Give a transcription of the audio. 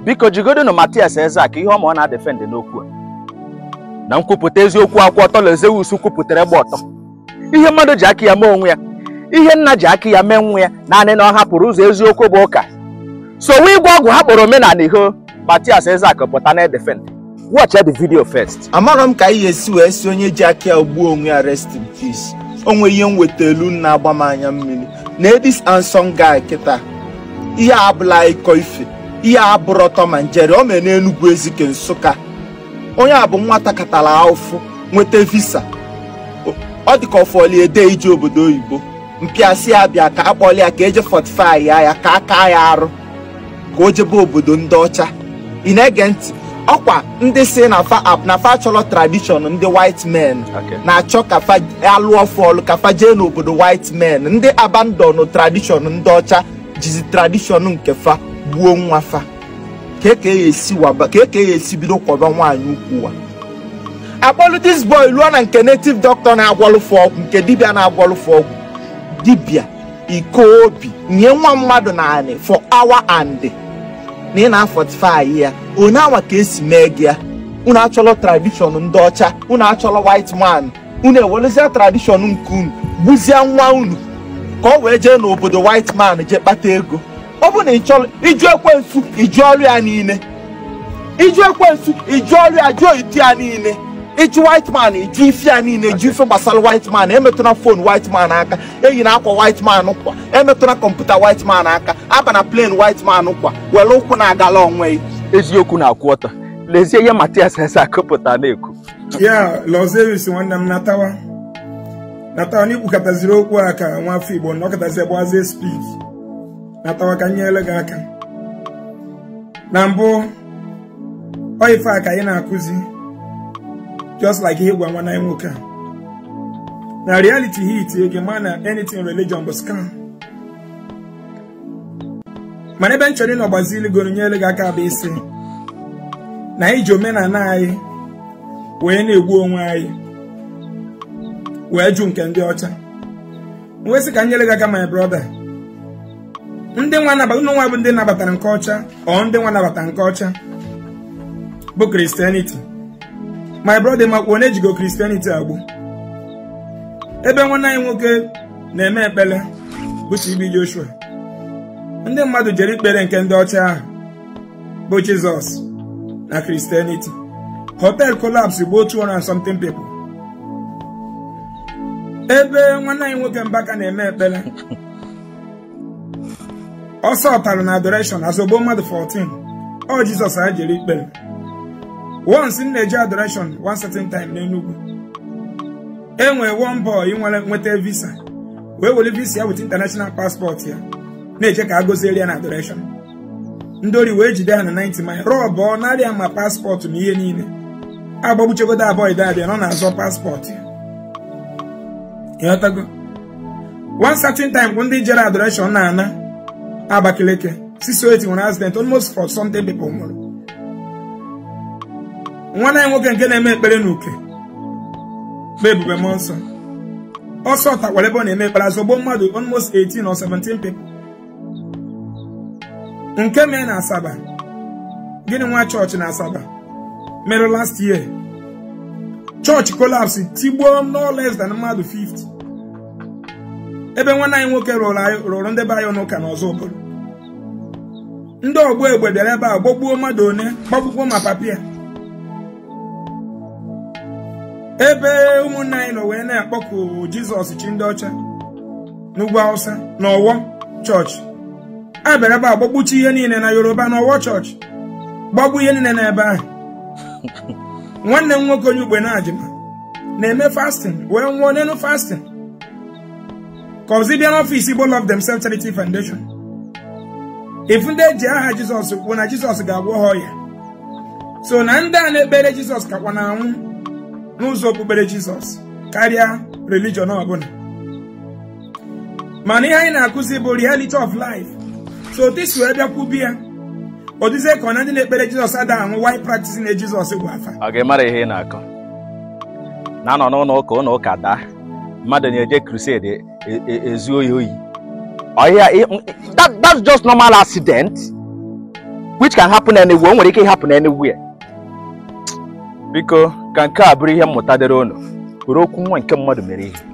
biko jigodonu Matias Ezeaka ihe ọma ọ na-adefend n'okwu a na nkwupụta eziokwu akwụ ọtọ Lezeus kwupụtara egbe ọtọ ihe mmadụ ji aka ya mee onwe ya ihe nna ji aka ya mee nwa ya naanị na ọ hapụrụ ụzọ eziokwu bụ ụka sowe igwe ọgwụ ha kpọrọ omenala iho Matias Ezeaka pụta na defend watch the video first amarọ m ka anyị ga-esi wee si onye ji aka ya gbuo onwe ya rest in peace onwe ihe m weta elu na-agba m anya mmiri na edis anson guy kịta ihe a abụla ịkọ ife ihe a bụrụ ọtọ ma njere o mere n'enugwu ezike nsụka onye a bụ nwata katara ahụfụ nweta visa O- ọ dị ka ọfọli ede ije obodo oyibo mpịasị ya bịa ka akpọli ya ka eje fortify ya ya ka aka ya arụ ka o jebe obodo ndị ọcha ị na-ege ntị ọkwa ndị si na fa na fa chọrọ tradishọn ndị white men Okay. na-achọ ka fa alụọ fọlụ ka fa jee n'obodo white men ndị abandon tradishọn ndị ọcha jizi tradishọn nke fa gbuo nwa fa ka eke ya esi waba ka eke ya esi bido kwọba nwaanyị ukwu wa akpọlụ dis boy ruo na nke native doctor na-agwọlụfụ ọgwụ nke dibịa na-agwọlụfụ ọgwụ dibịa iko obi nye nwa mmadụ naanị for hour and na ị na-afọtifai ya onye anwa ka esi mee gị ya unu achọrọ tradishọn ndị ọcha unu achọrọ white man unu ewelụzie tradishọn nke unu gbuzie nwa unu ka ọ wee jee n'obodo white man jee kpata ego ọ bụ na ị chọrọ iju ekwensu iju ọrụ ya niile iju ekwensu iju ọrụ ya jụọ itu ya niile iju white man iju ife ya niile iju ife gbasara white man emetụna fon white man aka eyi na akwa white man kwa emetụna kọmputa white man aka aba na plen white man kwa were ụkwụ na-agala onwe ya eziokwu na-akwụ ọtọ lezie ihe Matias Ezeaka pụta na-ekwu ya Lazarus nwanne m natawa natawa n'ikpukọtaziri okwu a ka nwafọ igbo na ọkọtazi gbazie spid natawa ka nyere gị aka na mbụ ọ ife a ka anyị na-akụzi just like ihe gwa nwanne anyị nwoke a na reality hit ege ma na anything religion bụ scam mana ebe m chọrọ ịnọ gbazili goro nyere gị aka bụ isi na anyị ji omenala anyị wee na-egbu onwe anyị wee jụ nke ndị ọcha wee sị ka m nyere gị aka my brother ndị nwa nabata ụnụ nwa bụ ndị nabatara nke ọcha ọ ndị nwa nabatara nke ọcha bụ kristianity my brother makwa onye ejigo kristianity agbụ ebe nwanne anyị nwoke na-eme ekpere bụ TB Joshua ndị mmadụ jere ikpere nke ndị ọcha ahụ bụ Jizọs na kristianity hotel collapse gbuo 200 and something people ebe nwanne anyị nwoke mbaka na-eme ekpere ọsọ ọtara na adoration azọgbo mmadụ 14 ọ jizọs a jere ikpere once m na-eje adoration one certain time n'Enugu enwere one boy nwere nweta visa wee were visa ya with international passport ya na-eche ka a goziere ya na adoration ndị ori wee jide ha na 90 mile rọbọ narịa ma paspọtụ na ihe niile agbagbuchegodo abụọ abịa nọ na-azọ paspọtụ ya ịghọtago one certain time bụ ndị jere adoration na-ana Abakaliki 608 nwere accident almost for something people nwụrụ nwanne anyị nwoke nke na-eme ekpere n'uke bụ ebube mmụọ nsọ ọsọ takwara ebe ọ na-eme ekpere azọgbo mmadụ almost 18 or 17 people nke mee na Asaba gịnị nwa chọọchị na Asaba mere last year chọọchị collapse tigbuo no less than mmadụ 50 ebe nwanne anyị nwoke rụrụ ndị be anyị n'ụka n'ọzọ obodo ndị ọgbọ egbe bịara ebe a gbagbuo mmadụ one gbagbukwo ma papia ebe ụmụnne anyị nọ wee na-akpọku Jizọs chi ndị ọcha n'ugwu Hausa na Ọwọ chọọchị a bịara ebe a gbagbuchi ihe niile na Yoruba na Ọwọ chọọchị gbagbu ihe niile n'ebe ahụ nwanne m nwoke onye ugbe na-ajịma na-eme fasting wee nwụọ n'elu fasting ka ọzi bịa n'ọfịs Igbo Love Themselves Charity Foundation ifu ndị eji aha Jizọs kwuo na Jizọs ga-agwọ ha ọya so na ndị a na-ekpere Jizọs kakwa na anwụ n'ụzọ okpukpere Jizọs karịa religion ọbụla mana ihe anyị na-akụzi bụ reality of life so this wee bịakwubi ya odizie ka ọ na ndị na-ekpere Jizọs ada anwụ why practice na Jizọs bụ afa ọ ga-emara ihe ị na-akọ na-anọ n'ụlọ ụka ụlọ ụka daa mmadụ na-eje crusade ezu oyi oyi ọhịa that's just normal accident which can happen anywhere o nwere ike ịhapụ na anywhere biko ka nke a bụrụ ihe mmụta dịrị unu kwuru okwu nwa nke mmadụ mere ihe